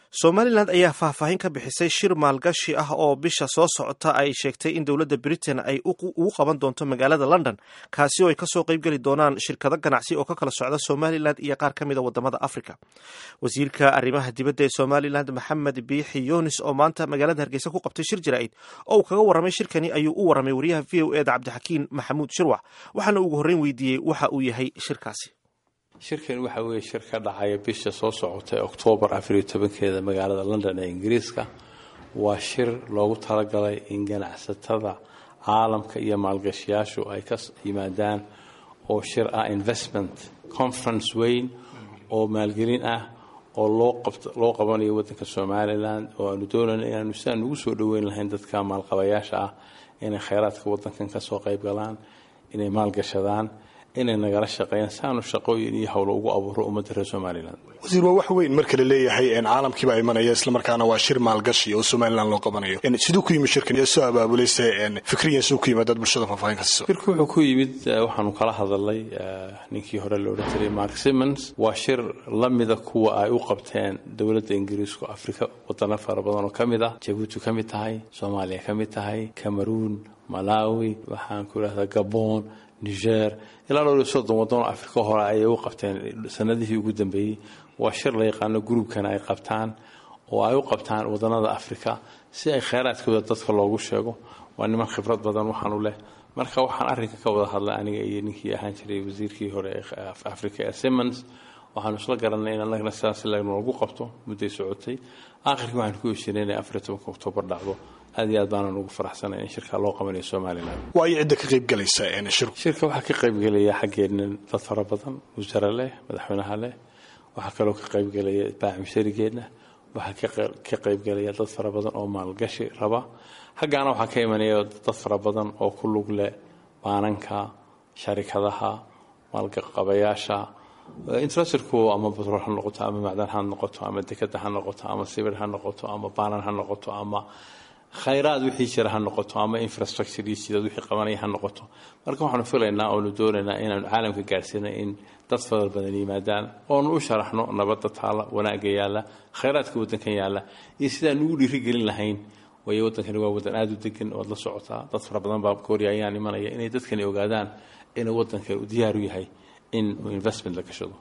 somalilan ayaa faahfaahin ka bixisay shir maalgashi ah oo bisha soo socota ay sheegtay in dowladda britain ay ugu qaban doonto magaalada london kaasi oo ay kasoo qeybgeli doonaan shirkado ganacsi oo ka kala socda somalilan iyo qaar ka mida wadamada africa wasiirka arrimaha dibadda ee somalilan maxamed biixi yunis oo maanta magaalada hargeysa ku qabtay shir jaraa'id oo uu kaga warramay shirkani ayuu u warramay wariyaha v o eda cabdixakiin maxamuud shirwax waxaana ugu horreyn weydiiyey waxa uu yahay shirkaasi shirkan waxa weeye shir ka dhacaya bisha soo socota ee oktoobar afariyo tobankeeda magaalada london ee ingiriiska waa shir loogu talagalay in ganacsatada caalamka iyo maalgashiyaashu ay ka yimaadaan oo shir ah investment conference weyn oo maalgelin ah oo loo qabanayo waddanka somalilan oo aanu doonayna inaanu sidaan ugu soo dhoweyn lahayn dadka maalqabayaasha ah inay khayraadka waddankan kasoo qayb galaan inay maalgashadaan inay nagala shaqeeyaan si aanu shaqooyin iyo howlo ugu abuuro ummadda reer somalilan wasiir waa wax weyn marka la leeyahay caalamkiibaa imanaya islamarkaana waa shir maalgashi oo somalilan loo qabanayo siduu ku yimid shirkan soo abaabulaysa fikriyan suu ku yimid dad bulshada faahfaahin ka siiso shirku wuxuu ku yimid waxaanu kala hadalay ninkii hore la odhan jiray mark simmons waa shir la mida kuwa ay u qabteen dowladda ingiriisku afrika wadano fara badan oo ka mid ah jabuuti ka mid tahay soomaaliya ka mid tahay cameroon malawi waxaan ku idhahdaa gabon niger ilaa dhowr iyo soddon waddanoo afrika hore ayay u qabteen sanadihii ugu dambeeyey waa shir la yaqaano gruubkana ay qabtaan oo ay u qabtaan waddanada afrika si ay kheyraadkooda dadka loogu sheego waa niman khibrad badan waxaanu leh marka waxaan arrinka ka wada hadlay aniga iyo ninkii ahaan jiray wasiirkii hore ee africa ee simmons waxaanu isla garanay in annagana sidaas loogu qabto mudday socotay aakhirkii waxaanu ku heshinay inay afariyo tobanka oktoobar dhacdo aad iyo aad baanan ugu faraxsanay in shirka loo qabanayo somalilan waayo cidda ka qaybgalaysa shirka waxaa ka qaybgelaya xaggeena dad fara badan wasare leh madaxweynaha leh waxaa kaloo ka qaybgelaya baacimsharigeedna waxaa ka qaybgelaya dad fara badan oo maalgashi raba xaggaana waxaa ka imanaya dad fara badan oo ku lug leh baananka sharikadaha maalqabayaasha intrasirku ama batrool ha noqoto ama macdan ha noqoto ama dekada ha noqoto ama sibir ha noqoto ama baanan ha noqoto ama khayraad wixii jira ha noqoto ama infrastructure iyo sidaad wixii qabanaya ha noqoto marka waxaanu filaynaa oonu doonaynaa inaanu caalamka gaarsiina in dad fadal badan yimaadaan oonu u sharaxno nabadda taala wanaagga yaalla khayraadka waddankan yaalla iyo sidaan ugu dhiirigelin lahayn waayo waddankani waa waddan aada u degan oad la socotaa dad fara badan baa kooriya ayaan imanaya inay dadkani ogaadaan inuu waddanka u diyaar u yahay in uu investment la gashado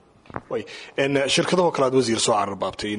shirkadahoo kale aad wasiir soo cararbaabtay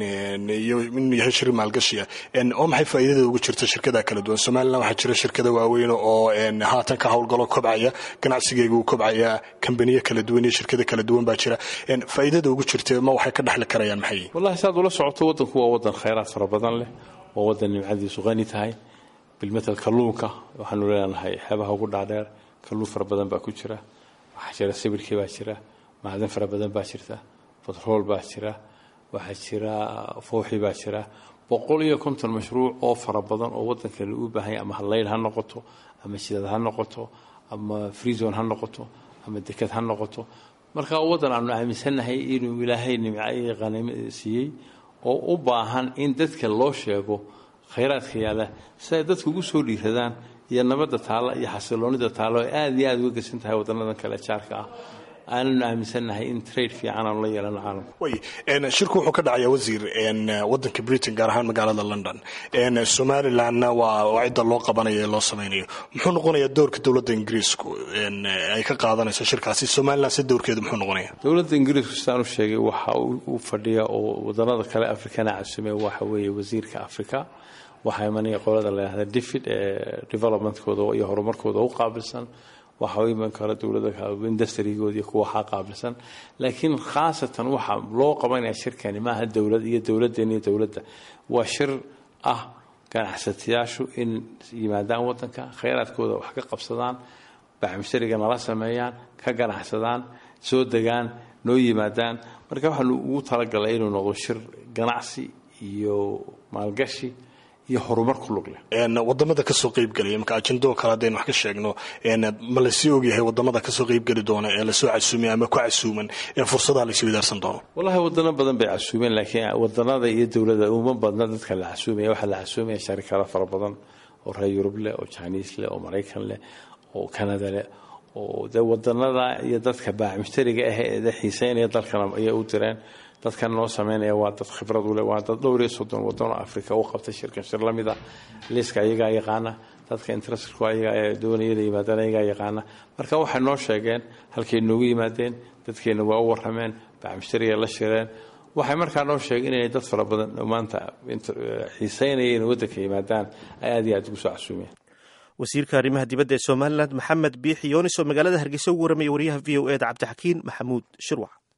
inuu yahay shir maalgashiya oo maxay faa'iidada ugu jirta shirkada kala duwan somalilan waxaa jira shirkada waaweyn oo haatan ka howlgalo kobcaya ganacsigeyga uu kobcaya kambaniyo kala duwan iyo shirkada kala duwan baa jira faa'iidada ugu jirta ma waxay ka dhexli karayaan maxay wallahi saad ula socoto waddanku waa waddan khayraad fara badan leh waa waddan nimcadiisu qani tahay bilmatal kalluunka waxaanu leenahay xeebaha ugu dhaadheer kalluun fara badan baa ku jira waxaa jira sibirkii baa jira macdan fara badan baa jirta batrool baa jira waxaa jira fooxi baa jira boqol iyo konton mashruuc oo fara badan oo waddankani u baahanya ama hallayl ha noqoto ama jidad ha noqoto ama freezon ha noqoto ama dekad ha noqoto marka waddan aanu aaminsannahay inuu ilaahay nimco iyo qanimo siiyey oo u baahan in dadka loo sheego khayraadka yaalla si ay dadka ugu soo dhiiradaan iyo nabadda taalla iyo xasiloonida taalla oo aada iyo aada uga gesan tahay waddanadan kale jaarka ah aananu aaminsannahay in trade fiican aanu la yeelano caalamka way shirku wuxuu ka dhacayaa wasiir waddanka britain gaar ahaan magaalada london somalilanna waa cidda loo qabanayo ee loo samaynayo muxuu noqonayaa doorka dowladda ingiriisku ay ka qaadanayso shirkaasi somalilan si dowrkeedu muxuu noqonaya dowladda ingiriisku sidaan u sheegay waxa u fadhiya oo wadanada kale afrikana casume waxa weeye wasiirka africa waxaa imanaya qolada la yihahda david ee developmentkooda iyo horumarkooda u qaabilsan waxa u iman kara dowlada industrigooda iyo kuwa waxaa qaabilsan laakiin khaasatan waxaa loo qabanaya shirkani maaha dowlad iyo dowladeen iyo dowladda waa shir ah ganacsatayaashu in yimaadaan waddanka khayraadkooda wax ka qabsadaan bacmishariga nala sameeyaan ka ganacsadaan soo degaan noo yimaadaan marka waxaanu ugu talagalay inuu noqdo shir ganacsi iyo maalgashi iyo horumar ku lug leh wadamada kasoo qeybgelaya marka ajendoo kale haddaynu wax ka sheegno ma lasii ogyahay wadamada kasoo qeybgeli doona ee lasoo casuumay ama ku casuuman ee fursadaha lasii wadaarsan doono wallahi wadano badan bay casuumeen laakiin wadanada iyo dowladda uma badna dadka la casuumaya waxaa la casuumaya sharikado fara badan oo reer yurub leh oo jiniis leh oo maraykan leh oo canada leh oo de wadanada iyo dadka baac mushtariga ah ee xiiseynaya dalkana ayay u direen dadkan noo sameynaya waa dad khibrad u leh waa dad dhowr iyo soddon wadano africa u qabtay shirkan shir la mida liiska ayagaa yaqaana dadka interestku ayaga ee doonaya inay yimaadaan ayagaa yaqaana marka waxay noo sheegeen halkay noogu yimaadeen dadkeena waa u warrameen bacmishariya la shireen waxay markaa noo sheegeen inay dad fara badan maanta xiiseynaya inay waddanka yimaadaan ay aad iyo aad ugu soo casuumeen wasiirka arrimaha dibadda ee somalilan maxamed biixi yoonis oo magaalada hargeysa ugu warramaya wariyaha v o e da cabdixakiin maxamuud shirwac